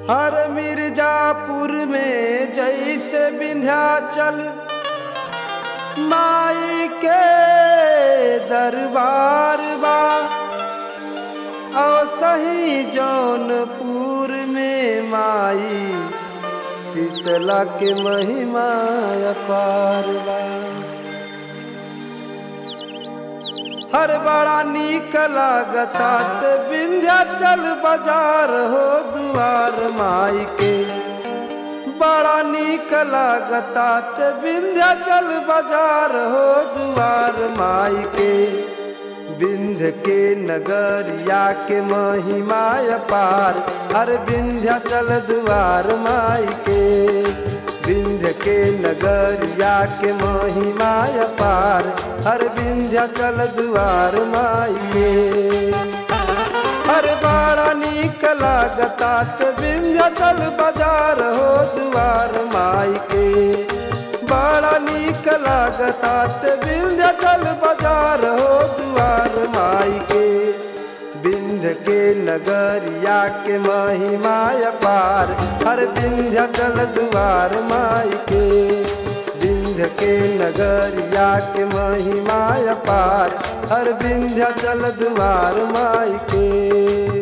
हर मिर्जापुर में जैसे विंध्याचल माई के दरबार बा और सही जौनपुर में माई शीतला के महिमा अपार बा हर बड़ा नीक लागता ते विंध्याचल बाजार हो दुआर माई के बड़ा नीक लागता ते विंध्याचल बाजार हो दुआर माई के विंध्य के नगरिया के महिमा अपार हर विंध्याचल दुआर माई के विंध्य के नगरिया के महिमा अपार हर विंध्याचल दुआर माई के हर बड़ा नीक लागता ते विंध्याचल बाजार हो दुआर माई के बड़ा नीक लागता ते विंध्याचल बाजार हो दुआर माई के विंध्य के नगरिया के महिमा अपार हर विंध्याचल दुआर माई के विंध्य के नगरिया के महिमा अपार हर विंध्याचल दुआर माई के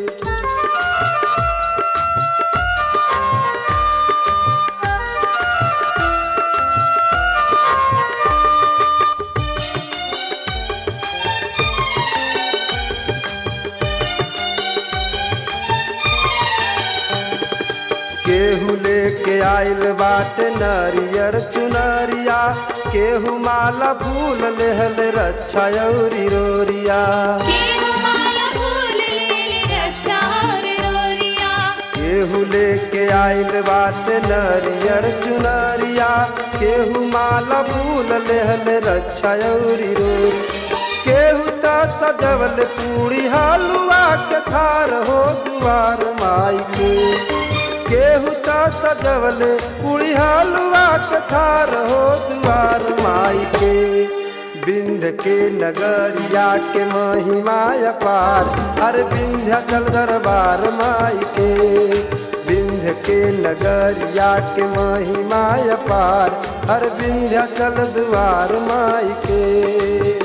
केहू लेके आइल बाटे नरियर चुनरिया केहू माला फूल लेहल रक्षा औरी रोरिया केहू माला फूल लेले रक्षा और रोरिया केहू लेके आइल बाटे नरियर चुनरिया केहू माला फूल लेहल रक्षा औरी रोरी केहू त सजवल पूरी हलुआ के थार हो दुआर माई के केहू त सजवल पूरी हलुआ के थार हो दुआर माई के बिंध के नगरिया के महिमा अपार हर विंध्याचल दरबार माई के विंध्य के नगरिया के महिमा अपार हर विंध्याचल द्वार माई के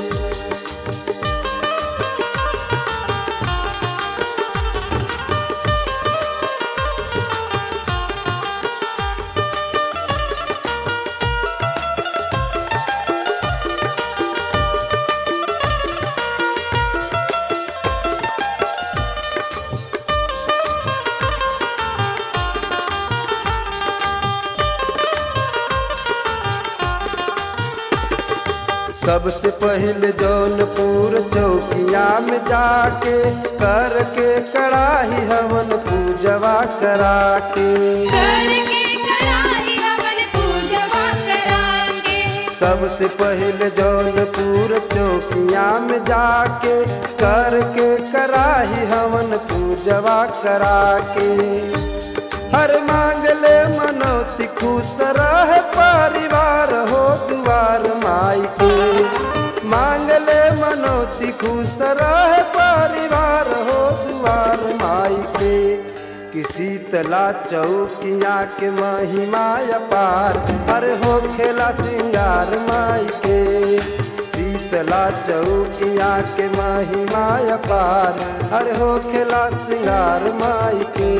सबसे पहले जौनपुर चौकिया में जाके करके कड़ाही हवन पूजवा करा के करके कराही हवन पूजवा करांगे सबसे पहले जौनपुर चौकिया में जाके करके कराही हवन पूजवा करा के हर मांगले मनौती खुश रहे परिवार हो दुआर माई के मांगले मनौती खुश रहे परिवार हो दुआर माई के किसी तला चौकिया के महिमा अपार हर हो खेला सिंगार माई के शीतला चौकिया के महिमा अपार हर हो खेला सिंगार माई के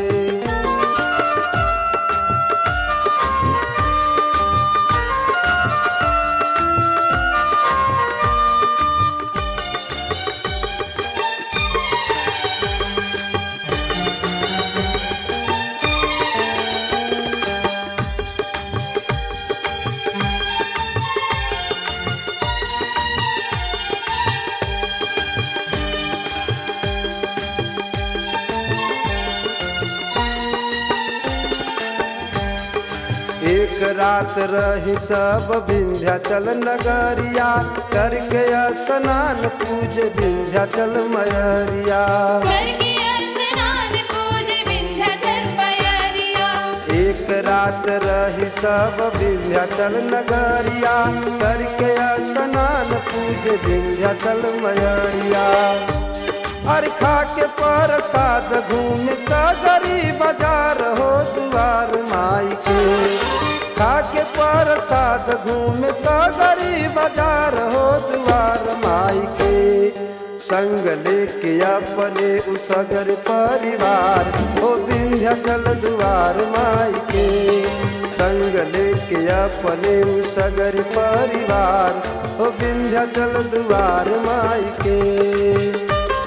एक रात रही सब विंध्याचल नगरिया करके स्नान पूज विंध्याचल मयरिया करके स्नान पूज विंध्याचल पयरिया एक रात रही सब विंध्याचल नगरिया करके स्नान पूज विंध्याचल मयरिया अरखा के प्रसाद घूम सगरी बाजार खाके प्रसाद घूमे सगरी बाजार हो दुआर माई के संग लेके अपने उसगर परिवार हो विंध्याचल दुआर माई के संग लेके अपने उसगर परिवार हो विंध्याचल दुआर माई के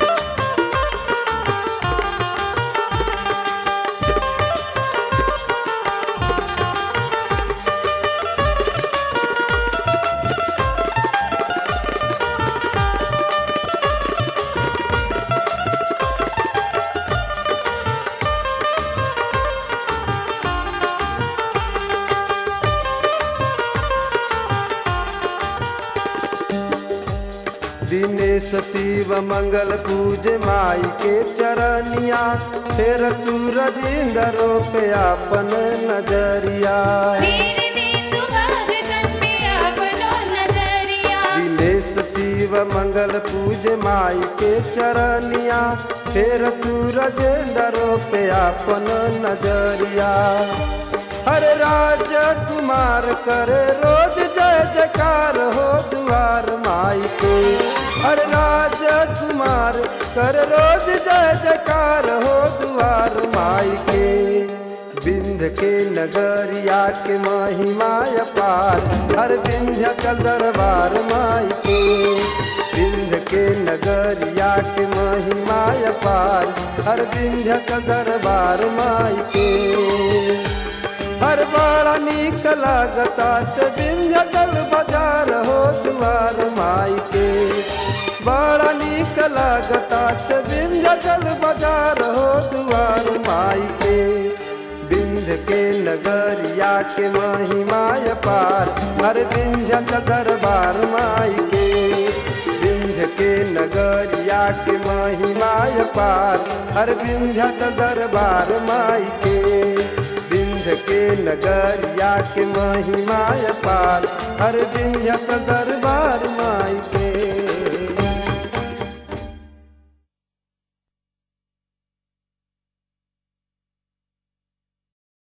दिनेश शिव मंगल पूज माई के चरनिया फिर तू रजिंदरो पे अपन नजरिया तेरे दिन तू भगतन पे अपनो नजरिया दिनेश शिव मंगल पूज माई के चरनिया फिर तू रजेंदरो पे अपन नजरिया हर राज कुमार करे रोज जय जयकार हो दुआर माई के हर राज कुमार कर रोज जय जयकार हो दुआर माई के बिंध के नगरिया के महिमा अपार हर विंध्य का दरबार माई के बिंध के नगरिया के महिमा अपार हर विंध्य का दरबार माई के हर बड़ा नीक लागता विंध्याचल बाजार हो दुआर माई के बड़ा नीक लागता विंध्याचल बाजार हो दुआर माई के बिंध के नगरिया के महिमा पार हर विंध्याचल दरबार माई के विंध्य के नगरिया के महिमा पार हर विंध्याचल दरबार माई के विंध्य के नगरिया के महिमा पार हर विंध्य दरबार माई के